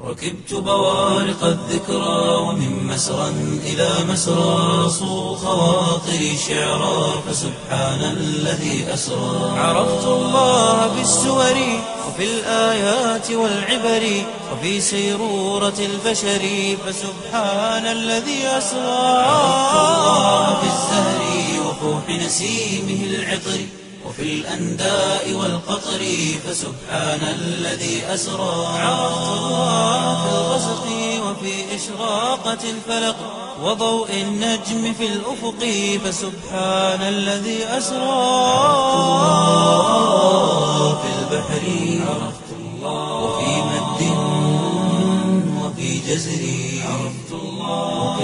ركبت بوارق الذكرى ومن مسرى إلى مسرى صو خواطري شعرا فسبحان الذي أسرى عرفت الله بالسور وفي الآيات والعبر وفي سيرورة البشر فسبحان الذي أسرى عرفت الله بالزهر وفوح نسيمه العطر وفي الأنداء والقطر فسبحان الذي أسرى عرفت الله في الغسق وفي إشراقة الفلق وضوء النجم في الأفق فسبحان الذي أسرى الله في البحر عرفت الله وفي مد وفي جزر عرفت الله وفي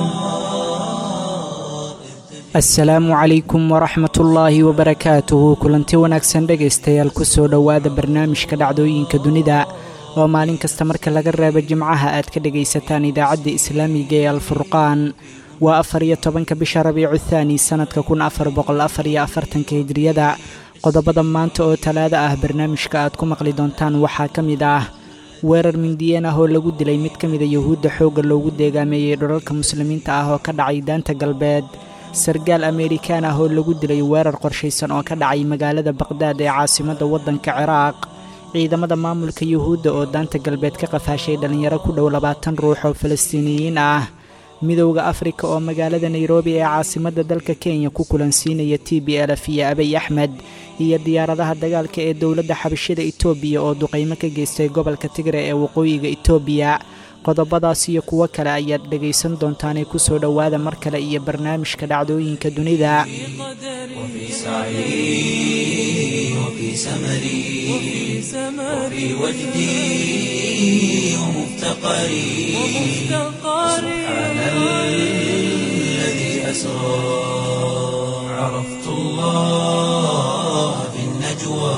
الأنهار asalaamu calaykum waraxmatullaahi wabarakaatuhu kulanti wanaagsan dhegaystayaal kusoo dhowaada barnaamijka dhacdooyinka dunida oo maalin kasta marka laga reebo jimcaha aad ka dhegaysataan idaacadda islaamiga ee alfurqaan waa afar iyo tobanka bisha rabiicu thaani sannadka kun afar boqol afar iyo afartanka hijriyada qodobada maanta oo talaado ah barnaamijka aad ku maqli doontaan waxaa ka mid ah weerar mindiyeen ah oo lagu dilay mid ka mida yuhuudda xoogga loogu deegaameeyey dholalka muslimiinta ah oo ka dhacay daanta galbeed sargaal ameerikaan ah oo lagu dilay weerar qorshaysan oo ka dhacay magaalada baqhdaad ee caasimadda waddanka ciraaq ciidamada maamulka yuhuudda oo daanta galbeed ka qafaashay dhallinyaro ku dhow labaatan ruux oo falastiiniyiin ah midowda afrika oo magaalada nairobi ee caasimadda dalka kenya ku kulansiinaya t b lf iyo abiy axmed iyo diyaaradaha dagaalka ee dowladda xabashida itoobiya oo duqaymo ka geystay gobolka tigre ee waqooyiga itoobiya qodobadaas iyo kuwo kale ayaad dhegaysan doontaanee kusoo dhowaada mar kale iyo barnaamijka dhacdooyinka dunida وفي سعي وفي سمري وفي وجدي ومفتقري سبحان الذي أسرى عرفت الله في النجوى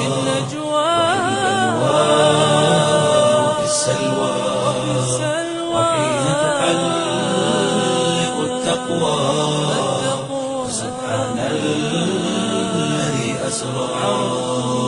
وفي السلوى وحين تحلق التقوى سبحان الذي أسرى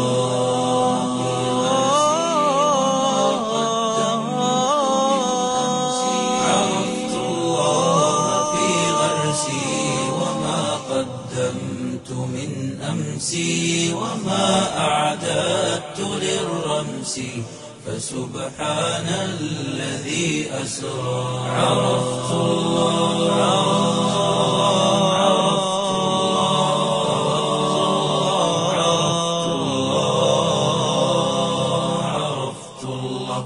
عرفت الله في غرسي وما قدمت من أمسي وما أعددت للرمس فسبحان الذي أسرى عرفت الله عرفت الله عرفت الله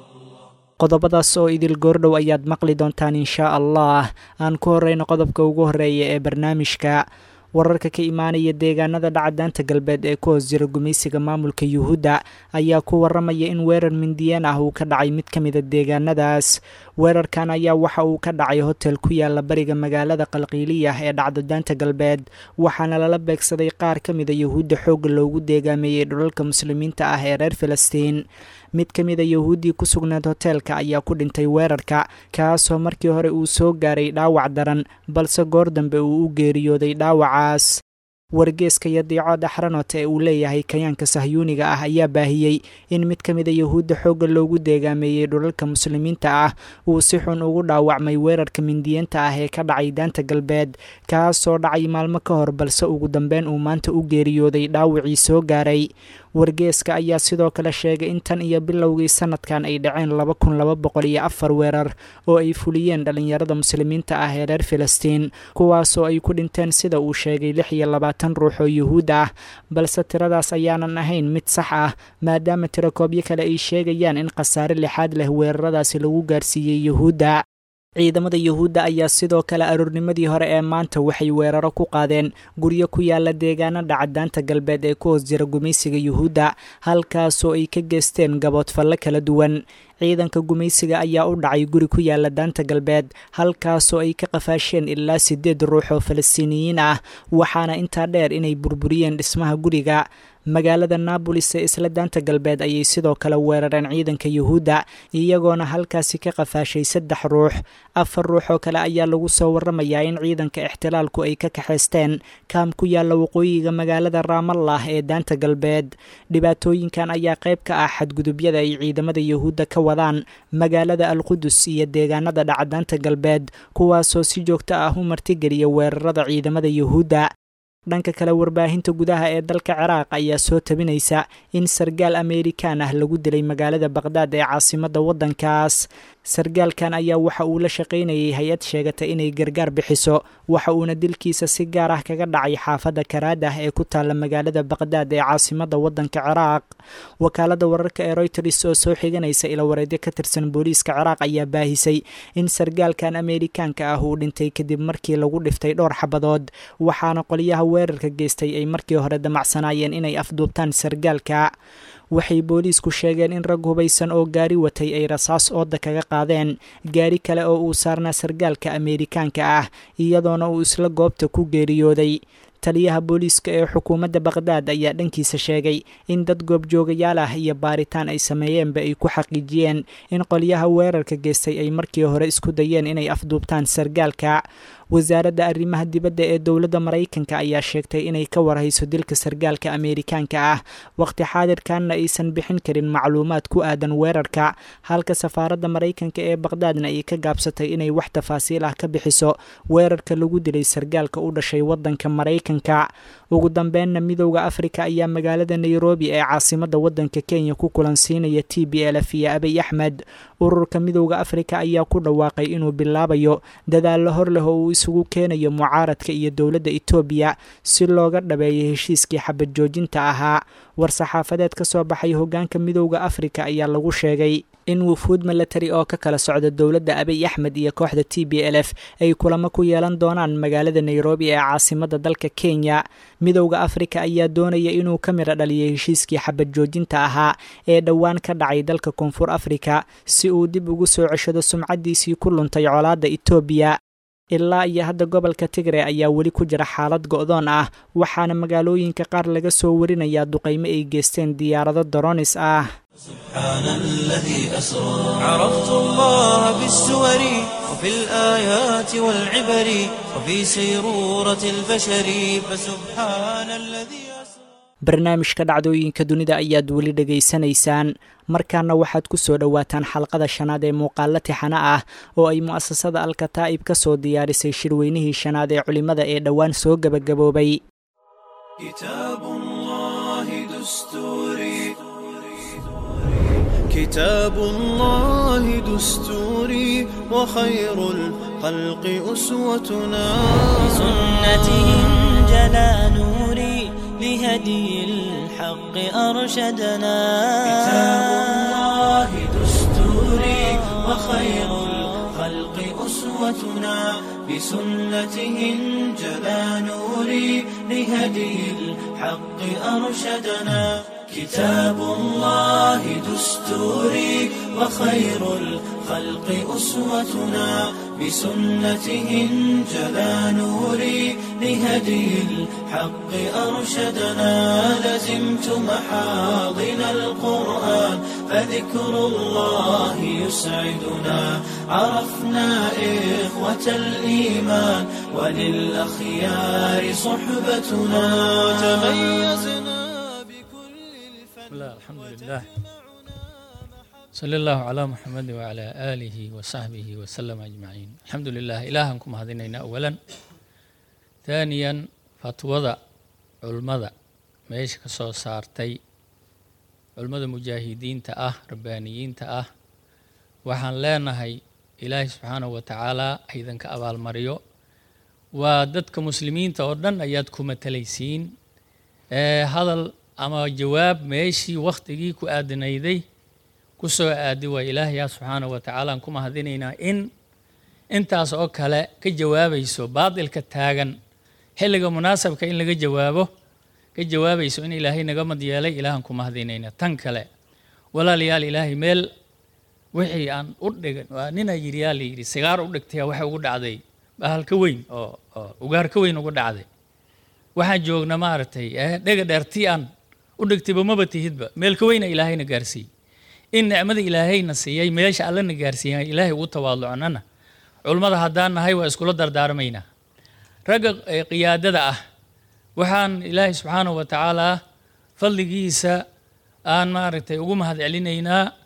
qodobadaas oo idil goordhow ayaad maqli doontaan inshaa allah aan ku horeyno qodobka ugu horeeya ee barnaamijka wararka ka imaanaya deegaanada dhaca daanta galbeed ee ku hoos jira gumaysiga maamulka yuhuudda ayaa ku waramaya in weerar mindiyeen ah uu ka dhacay mid ka mida deegaanadaas weerarkan ayaa waxa uu ka dhacay hotel ku yaala bariga magaalada qalqiiliyah ee dhacda daanta galbeed waxaana lala beegsaday qaar ka mida yuhuudda xoogga loogu deegaameeyey dhulalka muslimiinta ah ee reer filistiin mid ka mida yuhuuddii ku sugnayd hoteelka ayaa ku dhintay weerarka kaasoo markii hore uu soo gaaray dhaawac daran balse goor dambe uu u geeriyooday dhaawacaas wargeeska yadiico dhaxranot ee uu leeyahay kayaanka sahyuuniga ah ayaa baahiyey in mid ka mida yuhuudda xoogga loogu deegaameeyey dhulalka muslimiinta ah uu si xun ugu dhaawacmay weerarka mindiyeenta ah ee ka dhacay daanta galbeed kaasoo dhacay maalmo ka hor balse ugu dambeyn uu maanta u geeriyooday dhaawacii soo gaaray wargeeska ayaa sidoo kale sheegay in tan iyo bilowgii sanadkan ay dhaceen laba kun laba boqol iyo afar weerar oo ay fuliyeen dhallinyarada muslimiinta ah ee reer filistiin kuwaasoo ay ku dhinteen sida uu sheegay lix iyo labaatan ruux oo yuhuud ah balse tiradaas ayaanan ahayn mid sax ah maadaama tirakoobyo kale ay sheegayaan in khasaare lixaad leh weeraradaasi lagu gaarsiiyey yuhuudda ciidamada yuhuudda ayaa sidoo kale aroornimadii hore ee maanta waxay weeraro ku qaadeen guryo ku yaala deegaano dhacadaanta galbeed ee ku hoos jira gumaysiga yuhuudda halkaasoo ay ka geysteen gaboodfalle kala duwan ciidanka gumaysiga ayaa u dhacay guri ku yaala daanta galbeed halkaasoo ay ka qafaasheen ilaa siddeed ruux oo falastiiniyiin ah waxaana intaa dheer inay burburiyeen dhismaha guriga magaalada naabolis ee isla daanta galbeed ayay sidoo kale weerareen ciidanka yuhuudda iyagoona halkaasi ka qafaashay saddex ruux afar ruux oo kale ayaa lagu soo waramayaa in ciidanka ixtilaalku ay ka kaxaysteen kaam ku yaalla waqooyiga magaalada raamallah ee daanta galbeed dhibaatooyinkan ayaa qayb ka ah xadgudubyada ay ciidamada yuhuudda ka wadaan magaalada alqudus iyo deegaanada dhacdaanta galbeed kuwaasoo si joogto ah u martigeliya weerarada ciidamada yuhuudda dhanka kale warbaahinta gudaha ee dalka ciraaq ayaa soo tabinaysa in sargaal ameerikaan ah lagu dilay magaalada baqhdaad ee caasimadda waddankaas sargaalkan ayaa waxa uu la shaqaynayay hay-ad sheegata inay gargaar bixiso waxa uuna dilkiisa si gaar ah kaga dhacay xaafadda karaadah ee ku taalla magaalada baqhdaad ee caasimadda waddanka ciraaq wakaalada wararka ee royters oo soo xiganaysa ilawareedyo ka tirsan booliiska ciraaq ayaa baahisay in sargaalkan ameerikaanka ah uu dhintay kadib markii lagu dhiftay dhowr xabadood waxaana qolyaha weerarka geystay ay markii hore damacsanaayeen inay afduubtaan sargaalka waxay booliisku sheegeen in rag hubaysan oo gaari watay ay rasaas ooda kaga qaadeen gaari kale oo uu saarnaa sargaalka ameerikaanka ah iyadoona uu isla goobta ku geeriyooday taliyaha booliiska ee xukuumadda baqhdaad ayaa dhankiisa sheegay in dad goobjoogayaal ah iyo baaritaan ay sameeyeenba ay ku xaqiijiyeen in qolyaha weerarka geystay ay markii hore isku dayeen inay afduubtaan sargaalka wasaaradda arrimaha dibadda ee dowladda maraykanka ayaa sheegtay inay ka warhayso dilka sargaalka ameerikaanka ah waqti xaadirkanna aysan bixin karin macluumaad ku aadan weerarka halka safaaradda maraykanka ee baqhdaadna ay ka gaabsatay inay wax tafaasiil ah ka bixiso weerarka lagu dilay sargaalka u dhashay waddanka maraykanka ugu dambeenna midowda afrika ayaa magaalada nairobi ee caasimadda waddanka kenya ku kulansiinaya t b lf iyo abiy axmed ururka midowda afrika ayaa ku dhawaaqay inuu bilaabayo dadaallo hor leh oo uu isugu keenayo mucaaradka iyo dowladda etoobiya si looga dhabeeyo heshiiskii xabad joojinta ahaa war-saxaafadeed ka soo baxay hoggaanka midowda afrika ayaa lagu sheegay in wufuud milatari oo ka kala socda dowladda abiy axmed iyo kooxda t b l f ay kulamo ku yeelan doonaan magaalada nairobi ee caasimadda dalka kenya midowda afrika ayaa doonaya inuu ka midha dhaliyo heshiiskii xabad joojinta ahaa ee dhowaan ka dhacay dalka koonfur afrika si uu dib ugu soo ceshado sumcaddiisii ku luntay colaadda etoobiya ilaa iyo hadda gobolka tigre ayaa weli ku jira xaalad go'doon ah waxaana magaalooyinka qaar laga soo warinayaa duqaymo ay geysteen diyaarado doronis ah سبحان الذي أسرى عرفت الله بالسور وفي الآيات والعبر وفي سيرورة البشر فسبحان الذي أسرى barnaamijka dhacdooyinka dunida ayaad weli dhegaysanaysaan markaana waxaad ku soo dhowaataan xalqada shanaad ee muuqaalo tixano ah oo ay mu'asasada alkataa'ib ka soo diyaarisay shirweynihii shanaad ee culimmada ee dhowaan soo gebagaboobay كتاب الله دستوري كتاب الله دستوري وخير الخلق أسوتنا بسنته جلا نوري لهدي الحق أرشدنا كتاب الله دستوري وخير الخلق أسوتنا بسنته انجلى نوري لهدي الحق أرشدنا كتاب الله دستوري وخير الخلق أسوتنا بسنته انجلى نوري لهدي الحق أرشدنا لزمت محاضن القرآن فذكر الله يسعدنا عرفنا إخوة الإيمان وللأخيار صحبتنا تميزنا بكل الفن بسم الله الحمد لله صلى الله على محمد وعلى آله وصحبه وسلم أجمعين الحمد لله إلهكم هذين أولا ثانيا فتوضع علمada meesha ka soo saartay culimmada mujaahidiinta ah rabbaaniyiinta ah waxaan leenahay ilaahay subxaanahu wa tacaalaa haydanka abaalmariyo waa dadka muslimiinta oo dhan ayaad ku matalaysiin ee hadal ama jawaab meeshii wakhtigii ku aadanayday ku soo aadi waa ilaahayaa subxaanahu wa tacaala aan ku mahadinaynaa in intaas oo kale ka jawaabayso baadilka taagan xilliga munaasabka in laga jawaabo ka jawaabayso in ilaahay naga mad yeelay ilaahan ku mahadinaynaa tan kale walaalayaal ilaahay meel wixii aan u dhigan waa nina yidhi yaa la yidhi sigaar u dhigtaya waxa ugu dhacday bahalka weyn oo oo ugaar ka weyn ugu dhacday waxaan joogna maaragtay ee dhega dheertii aan u dhigtayba maba tihidba meelka weyna ilaahayna gaarsiiyey in nicmada ilaahayna siiyey meesha allana gaarsiiyey ilaahay ugu tawaaducnana culummada haddaan nahay waa iskula dardaarmaynaa ragga qiyaadada ah waxaan ilaahay subxaanahu wa tacaalaa fadligiisa aan maaragtay ugu mahad celinaynaa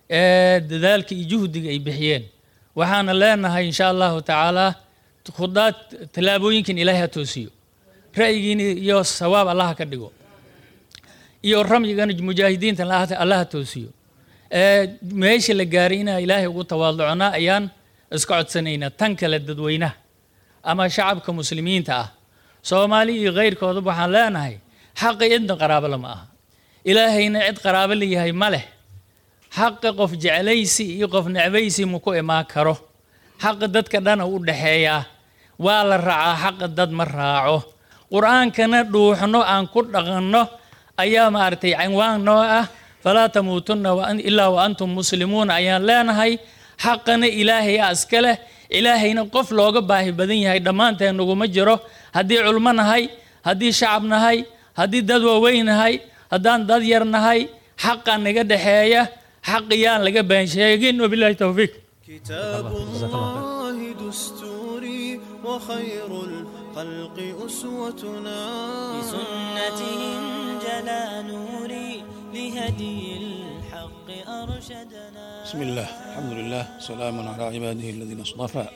ee dadaalka iyo juhdiga ay bixiyeen waxaana leenahay insha allahu tacaala khudaad tallaabooyinkan ilaahay ha toosiyo ra'yigiina iyo sawaab allah ka dhigo iyo ramyigana mujaahidiinta allah ha toosiyo ee meesha la gaaray inaa ilaahay ugu tawaaducnaa ayaan iska codsanaynaa tan kale dadweynaha ama shacabka muslimiinta ah soomaali iyo keyrkoodaba waxaan leenahay xaqi cidna qaraabo lama aha ilaahayna cid qaraabo leeyahay ma leh xaqi qof jeclaysi iyo qof necbaysi ma ku imaan karo xaqi dadka dhana u dhexeeyaa waa la raacaa xaqa dad ma raaco qur-aankana dhuuxno aan ku dhaqanno ayaa maaragtay cinwaan noo ah falaa tamuutunna ilaa wa antum muslimuun ayaan leenahay xaqana ilaahay a iska leh ilaahayna qof looga baahi badan yahay dhammaanteen naguma jiro haddii culmo nahay haddii shacab nahay haddii dad waaweyn nahay haddaan dad yar nahay xaqa naga dhexeeya xaqiyaan laga been sheegin wabilahi towfiiq كتاب الله دستوري وخير الخلق أسوتنا بسنتهم جلا نوري لهدي الحق أرشدنا بسم الله الحمد لله سلام على عباده الذين اصطفى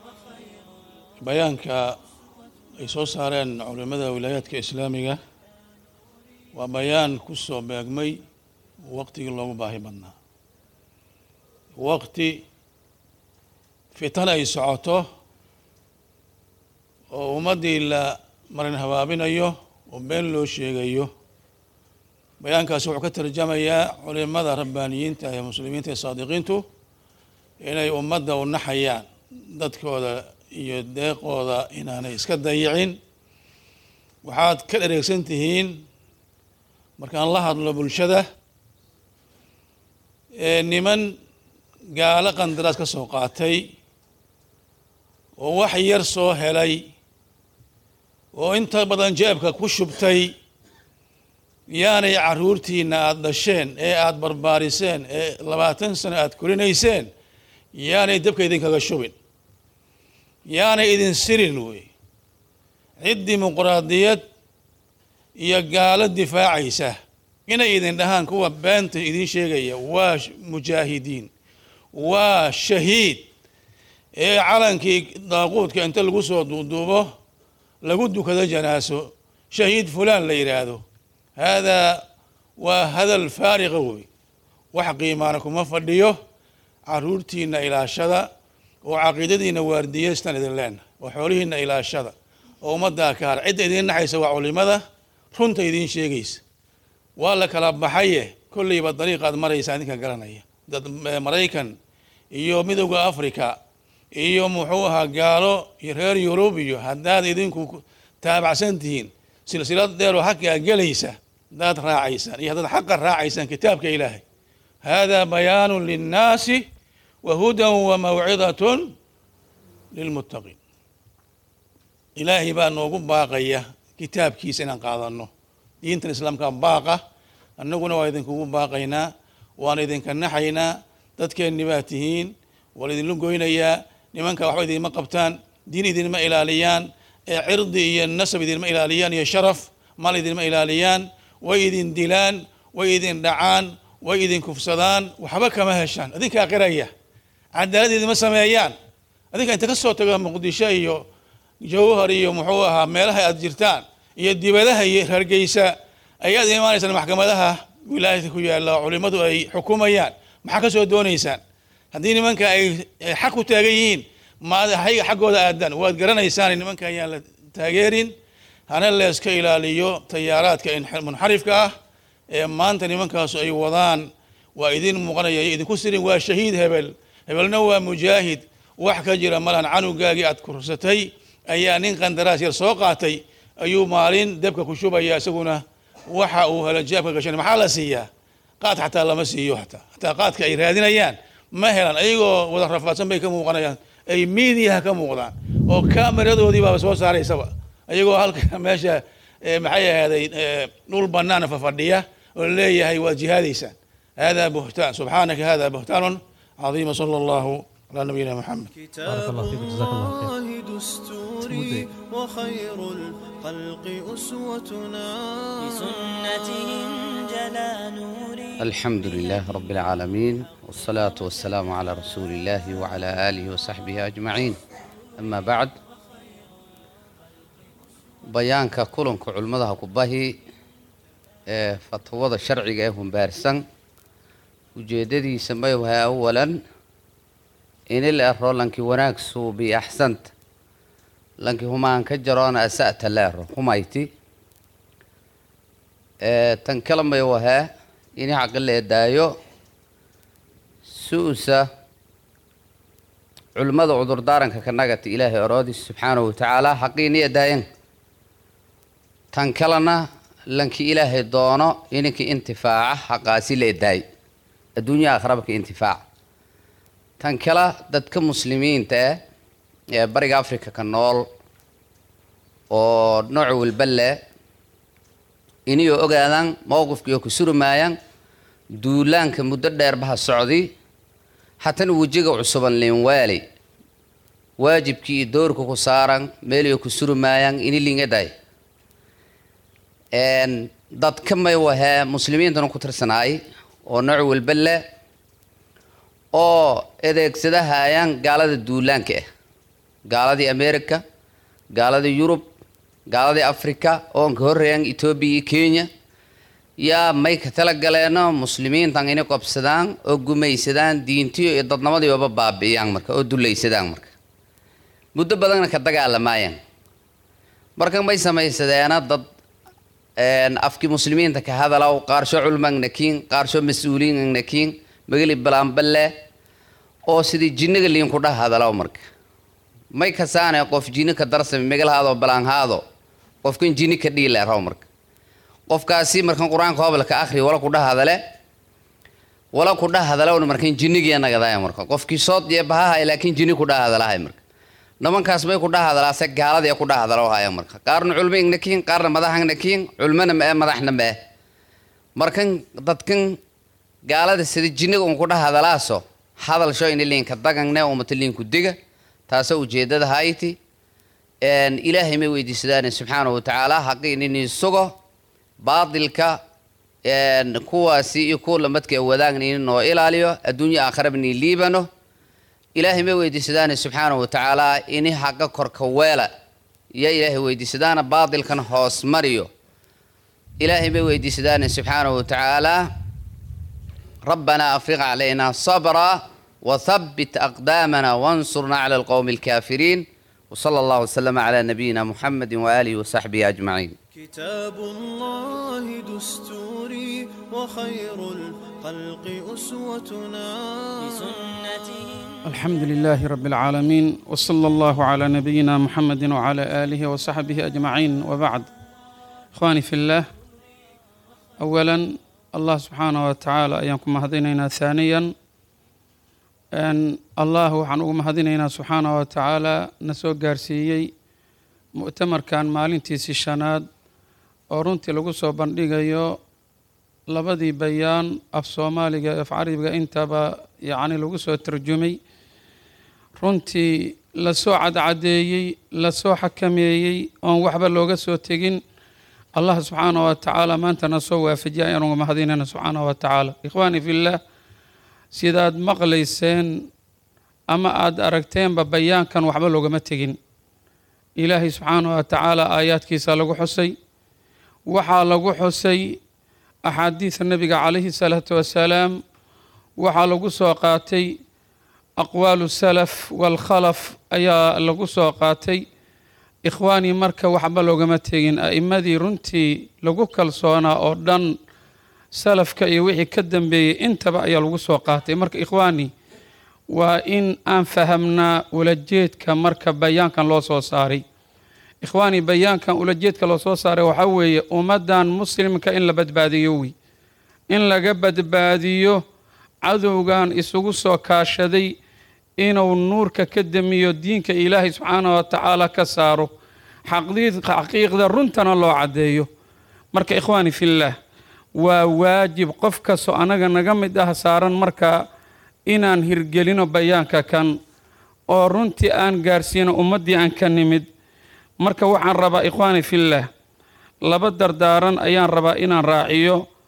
bayaanka ay soo saareen culimmada wilaayaadka islaamiga waa bayaan ku soo beegmay waqtigii loogu baahi badnaa waqti fitan ay socoto oo ummaddii la marin habaabinayo oo been loo sheegayo bayaankaasi wuxuu ka tarjamayaa culimada rabbaaniyiinta ee muslimiinta ee saadiqiintu inay ummadda u naxayaan dadkooda iyo deeqooda inaanay iska dayicin waxaad ka dhereegsan tihiin markaan la hadlo bulshada ee niman gaalo qandaraas ka soo qaatay oo wax yar soo helay oo inta badan jeebka ku shubtay yaanay caruurtiina aada dhasheen ee aada barbaariseen ee labaatan sano aada korinayseen yaanay dabka idinkaga shubin yaanay idin sirin wey cid dimuquraadiyad iyo gaalo difaacaysa inay idin dhahaan kuwa beenta idin sheegaya waa mujaahidiin waa shahiid ee calankii daaquudka inta lagu soo duuduubo lagu dukado janaaso shahiid fulaan la yidhaahdo haadaa waa hadal faariqa wey wax qiimaana kuma fadhiyo caruurtiina ilaashada oo caqiidadiina waardiyeystan idin leenahay oo xoolihiina ilaashada oo ummaddaa ka har cidda idiin naxaysa waa culimada runta idiin sheegaysa waa la kala baxaye kolleyba dariiqaad maraysa idinka garanaya dad maraykan iyo midowda africa iyo muxuu ahaa gaalo iyo reer yurub iyo haddaad idinku taabacsan tihiin silsilad dheeroo xaqaa gelaysa haddaad raacaysaan iyo haddaad xaqa raacaysaan kitaabka ilaahay hada bayaanu linnaasi wa hudan wa mawcidatun lilmuttaqiin ilaahay baa noogu baaqaya kitaabkiisa inaan qaadano diintan islaamka baaqa annaguna waa idinkugu baaqaynaa waan idinka naxaynaa dadkeenni baa tihiin waa laidinla goynayaa nimanka waxba idinma qabtaan diin idinma ilaaliyaan ee cirdi iyo nasab idinma ilaaliyaan iyo sharaf mal idinma ilaaliyaan way idin dilaan way idin dhacaan way idin kufsadaan waxba kama heshaan idinkaa qiraya cadaalad idinma sameeyaan adinka inta ka soo tago muqdisho iyo jawhar iyo muxuu ahaa meelaha aad jirtaan iyo dibadaha iyo hargeysa ayaad imaanaysaan maxkamadaha wilaayadka ku yaalla oo culimmadu ay xukumayaan maxaa ka soo doonaysaan haddii nimanka ay xaq ku taagan yihiin maad hayga xaggooda aadaan waad garanaysaan nimanka ayaan la taageerin hana leeska ilaaliyo tayaaraadka munxarifka ah ee maanta nimankaasu ay wadaan waa idin muuqanaya idinku sirin waa shahiid hebel hebelna waa mujaahid wax ka jira malan canugaagii aad kursatay ayaa nin qandaraas yar soo qaatay ayuu maalin debka ku shubaya isaguna waxa uu helo jaabka gashan maxaa la siiyaa qaad xataa lama siiyo hataa hataa qaadka ay raadinayaan ma helan ayagoo wada rafaadsan bay ka muuqanayaan ay miidiyaha ka muuqdaan oo kameradoodii baaba soo saaraysaba ayagoo halka meesha maxay ahaaday dhul banaana fafadhiya oo leeyahay waad jihaadaysaan hada buhtaan subxaanaka hada buhtaanun cadiima sala allahu على نبينا محمد كتاب الله دستوري وخير الخلق أسوتنا بسنتهم جلا نوري الحمد لله رب العالمين والصلاة والسلام على رسول الله وعلى آله وصحبه أجمعين أما بعد bayaanka kulanka culimmadaha kubahi ee fatwada sharciga ee humbaarsan ujeeddadiisa may wahay awalan inil ero lanki wanaag suubi axsanta lanki humaan ka jaroona asa'ta leero humayti ee tan kale may wahaa ini xaqi la edaayo su-usa culimmada cudurdaaranka ka nagata ilaahay oroodis subxaanahu watacaala xaqiini edaayan tan kalena lanki ilaahay doono ininka intifaaca xaqaasi la edaay adduunya akhraba ka intifaaca tan kale dadka muslimiinta ah ee bariga africa ka nool oo nooc walba leh inayoo ogaadaan mowqifkiioo ku surmaayaan duulaanka muddo dheerbaha socdi hatana wejiga cusuban linwaali waajibkii iyo doorka ku saaran meeliyo ku surmaayaan ini lingaday dadka may wahee muslimiintana ku tirsanaay oo nooc walba leh oo adeegsadahayaan gaalada duulaanka ah gaaladii america gaaladii yurub gaaladii africa oo ka horreeyaan etoobiya iyo kenya yaa may ka tala galeeno muslimiintan inay qabsadaan oo gumaysadaan diintiyo iyo dadnamadiiooba baabi'iyaan marka oo dulaysadaan marka muddo badanna ka dagaalamaayaan marka may samaysadeena dad afkii muslimiinta ka hadalaw qaarsho culmagnakiin qaarsho mas-uuliingnakiin magali balaanballe oo sidii jinniga liinku dhah hadalaw marka may kasaane qof jinni ka darsami magalhaado balaanhaado qofkan jinni ka dhiileeraw marka qofkaasi markan qur-aanka hobalka akhri wala ku dhah hadale wala ku dhah hadalawna markan jinnigiya nagadaya marka qofkii sood iyo bahahay laakiin jinni ku dhah hadalahay marka nimankaas may ku dhah hadalaase gaaladii ku dhah hadalo haya marka qaarna culmo ignakiin qaarna madaxagnakiin culmona ma-e madaxna ma-e markan dadkan gaalada sida jinniga un ku dhah hadalaaso hadalsho ini liinka dagangne umata liinku diga taasoo ujeeddada hayti ilaahay may weydiisadaan subxaanahu watacaala xaqii inini sugo baadilka kuwaasi iyo kuwa lamadka wadaagna ini noo ilaaliyo adduunyo aakharaba ni liibano ilaahay may weydiisadaana subxaanahu watacaala ini xaqa korka weela iyo ilaahay weydiisadaana baadilkan hoos mariyo ilaahay may weydiisadaana subxaanahu watacaala rabbanaa afriq calayna sabra wathabbit aqdaamana wansurna cala alqowmi alkaafiriin وصلى الله وسلم على نبينا محمد وآله وصحبه أجمعين كتاب الله دستوري وخير الخلق أسوتنا بسنته الحمد لله رب العالمين وصلى الله على نبينا محمد وعلى آله وصحبه أجمعين وبعد إخواني في الله أولا الله سبحانه وتعالى أيامكم هدينا ثانيا أن الله وحن مهدينا سبحانه وتعالى نسو قارسيي مؤتمر كان مالنتي سيشاناد أورنتي لغسو بندقيو labadii bayaan af soomaaliga af carabiga intaba yacni lagu soo tarjumay runtii lasoo cadcadeeyey lasoo xakameeyey oon waxba looga soo tegin allah subxaanahu wa tacaala maantana soo waafajiya ayanuga mahadinayna subxaanahu wa tacaala ikhwaani fillaah sidaad maqlayseen ama aada aragteenba bayaankan waxba loogama tegin ilaahay subxaanahu wa tacaala aayaadkiisa lagu xusay waxaa lagu xusay axaadiida nebiga calayhi salaatu wasalaam waxaa lagu soo qaatay aqwaalu salaf waalkhalaf ayaa lagu soo qaatay ikhwaanii marka waxba loogama tegin a'immadii runtii lagu kalsoonaa oo dhan salafka iyo wixii ka dambeeyey intaba ayaa lagu soo qaatay marka ikhwaanii waa in aan fahamnaa ulajeedka marka bayaankan loo soo saaray ikhwaanii bayaankan ulajeedka loo soo saaray waxaa weeye ummaddan muslimka in la badbaadiyo wey in laga badbaadiyo cadowgan isugu soo kaashaday inuu nuurka ka damiyo diinka ilaahay subxaanahu wa tacaala ka saaro xaqiiqda runtana loo caddeeyo marka ikhwaani fillaah waa waajib qof kastoo annaga naga mid ah saaran marka inaan hirgelino bayaanka kan oo runtii aan gaarsiino ummaddii aan ka nimid marka waxaan rabaa ikhwaani fillaah laba dardaaran ayaan rabaa inaan raaciyo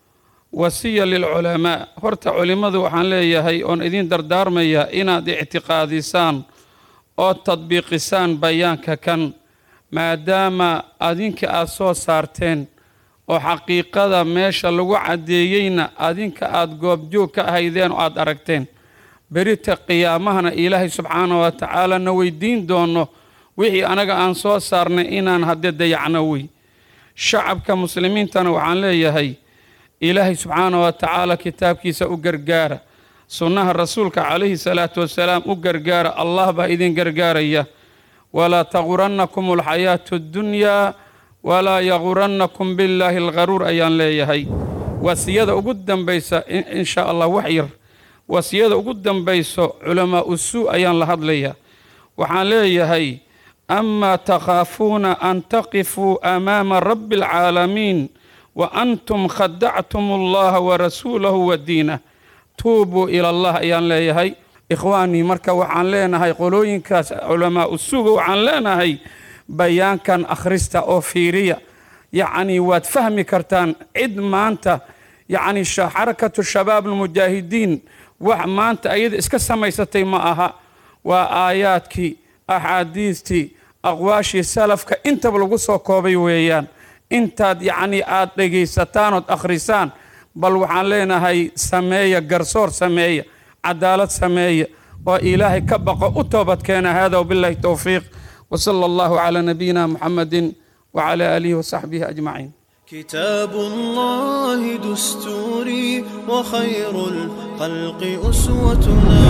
wasiya lilculamaa horta culimmadu waxaan leeyahay oon idin dardaarmaya inaad ictiqaadisaan oo tadbiiqisaan bayaanka kan maadaama adinka aad soo saarteen oo xaqiiqada meesha lagu caddeeyeyna adinka aad goobjoog ka ahaydeen oo aada aragteen berita qiyaamahana ilaahay subxaana wa tacaala na weydiin doono wixii anaga aan soo saarnay inaan haddee dayacno wey shacabka muslimiintana waxaan leeyahay ilaahay subxaana wa tacaala kitaabkiisa u gargaara sunnaha rasuulka calayhi salaatu wasalaam u gargaara allah baa idin gargaaraya walaa tagurannakum alxayaatu addunyaa walaa yagurannakum billaahi algharuur ayaan leeyahay wasiyada ugu dambaysa insha allah wax yar wasiyada ugu dambayso culamaa usuu ayaan la hadlayaa waxaan leeyahay amaa takhaafuuna an taqifuu amaama rabbi alcaalamiin wa antum khadactum allaha warasuulahu wa diinah tuubuu ila allah ayaan leeyahay ikhwaanii marka waxaan leenahay qolooyinkaas culamaa usuuga waxaan leenahay bayaankan akhrista oo fiiriya yacnii waad fahmi kartaan cid maanta yacni xarakatu shabaab almujaahidiin wax maanta ayada iska samaysatay ma aha waa aayaadkii axaadiistii aqwaashii salafka intaba lagu soo koobay weeyaan intaad yacnii aada dhegaysataan ood akhrisaan bal waxaan leenahay sameeya garsoor sameeya cadaalad sameeya oo ilaahay ka baqo u toobadkeena hada wabillahi towfiiq وصلى الله على نبينا محمد وعلى آله وصحبه أجمعين كتاب الله دستوري وخير الخلق أسوتنا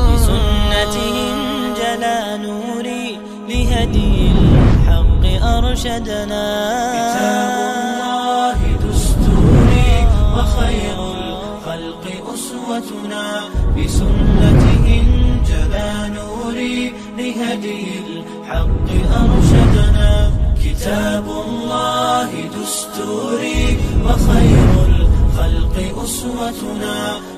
بسنته انجلى نوري لهدي الحق أرشدنا كتاب الله دستوري وخير الخلق أسوتنا بسنته انجلى نوري لهدي الحق أرشدنا كتاب الله دستوري وخير الخلق أسوتنا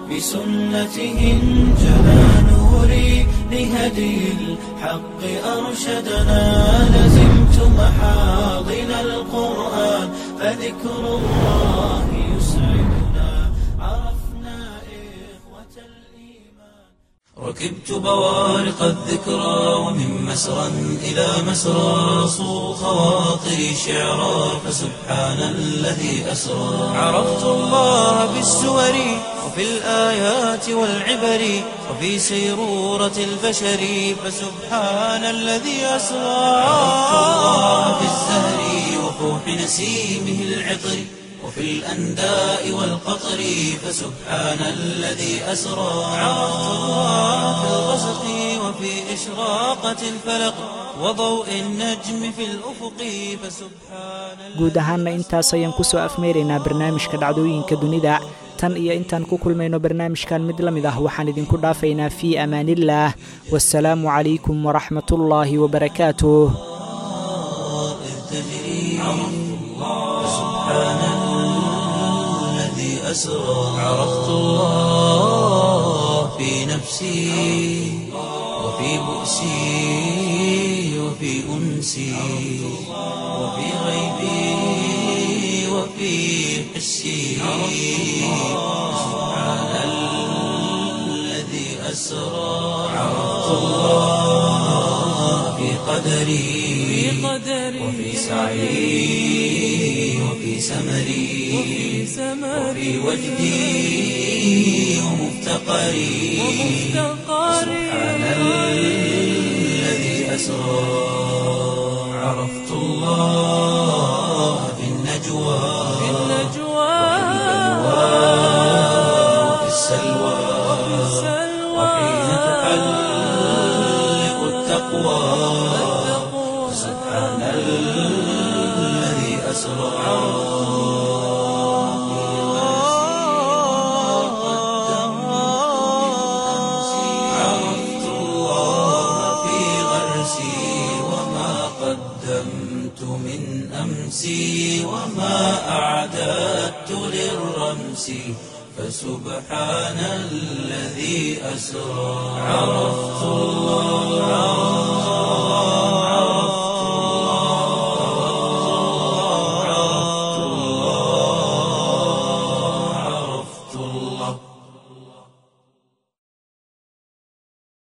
بسنته انجلى نوري لهدي الحق أرشدنا لزمت محاضن القرآن فذكر الله يسعدنا عرفنا إخوة الإيمان ركبت بوارق الذكرى ومن مسرى إلى مسرى صو خواطري شعرا فسبحان الذي أسرى عرفت الله بالسور وفي الآيات والعبر وفي سيرورة البشر فسبحان الذي أسرى عرفت الله بالزهر وفوح نسيمه العطر وفي الأنداء والقطر فسبحان الذي أسرى عرفت الله في الغسق وفي إشراقة الفلق وضوء النجم في الأفق فسبحان guud ahaanna intaas ayaan ku soo afmeeraynaa barnaamijka dhacdooyinka dunida tan iyo intaan ku kulmayno barnaamijkan mid la mid ah waxaan idinku dhaafaynaa fii amaaniillaah wasalaamu calaykum waraxmatullaahi wabarakaatuh الذي أسرى عرفت الله في نفسي وفي بؤسي وفي أنسي وفي غيبي وفي حسي سبحان الذي أسرى عرفت الله في قدري وفي سعي وفي سمري وفي وجدي ومفتقري سبحان الذي أسرى عرفت الله في النجوى وفي السلوى وحين تحلق التقوى سبحان الذي أسرى عرفت الله في غرسي وما قدمت من أمسي وما أعددت للرمس فسبحان الذي أسرى عرفت الله